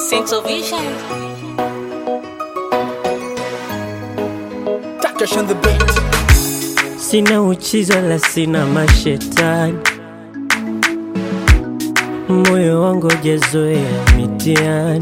Central Vision. Takesh on the beat. Sina uchizi wala sina mashetani, moyo wangu hujazoea mitihani.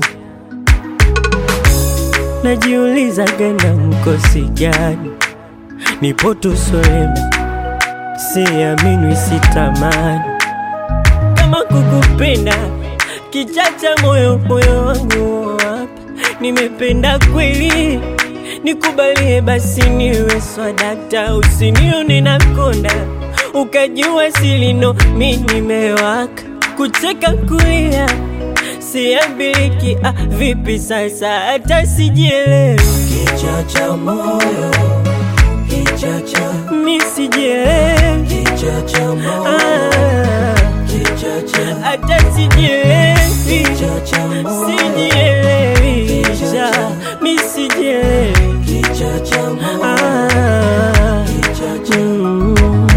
Najiuliza gana mkosi gani, nipo tu solema, siamini sitamani kama kukupenda kichacha moyo moyo wangu hapa, nimependa kweli nikubalie basi niwe swadakta, usinione na konda ukajua silino mi nimewaka kucheka kulia siambiliki. Ah, vipi sasa hata sijielewi, Kichacha moyo, kichacha, mi sijielewi kichacha moyo, Ah, kichacha, hata sijielewi kichacha moyo, sijielewi ja, mi sijielewi kichacha moyo, Ah, kichacha. mm.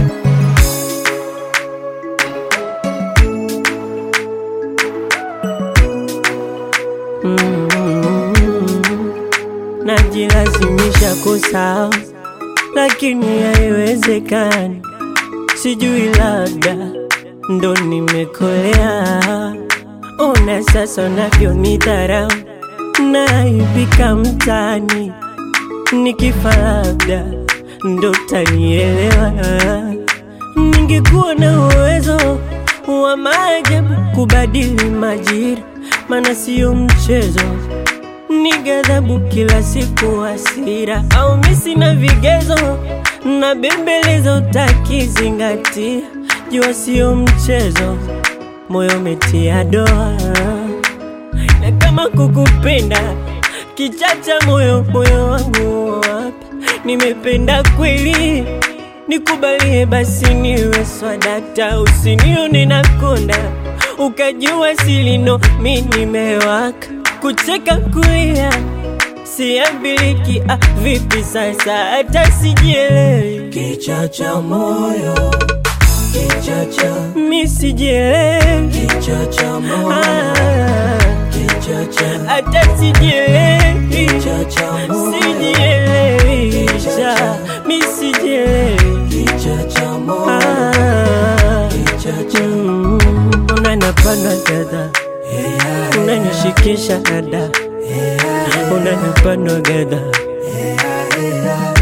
Mm. Najilazimisha kusahau lakini haiwezekani, sijui labda ndo nimekolea. Ona sasa unavyonidharau, naibika mtaani, nikifa labda ndo tanielewa. Ningekuwa na uwezo wa maajabu kubadili majira, maana sio mchezo ni ghadhabu kila siku, hasira au misi na vigezo na bembelezo, utakizingatia jua sio mchezo, moyo umetia doa, na kama kukupenda kichacha moyo moyo wangu hapa, nimependa kweli nikubalie basi niwe swadakta, usinione na konda ukajua silino mi nimewaka kucheka kulia siambiliki. Ah, vipi sasa hata sijielewi, Kichacha moyo, kichacha, mi sijielewi kichacha moyo, Ah, kichacha, hata sijielewi, kichacha moyo, sijielewi ja, mi sijielewi kichacha moyo, Ah, kichacha. mm, unanapanda gadha Yeah, unanishikisha dada yeah, unanapanda gadha yeah,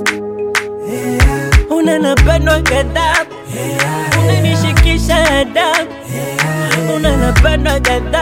unanapanda gadha yeah, unanishikisha adabu yeah. unanapanda gadha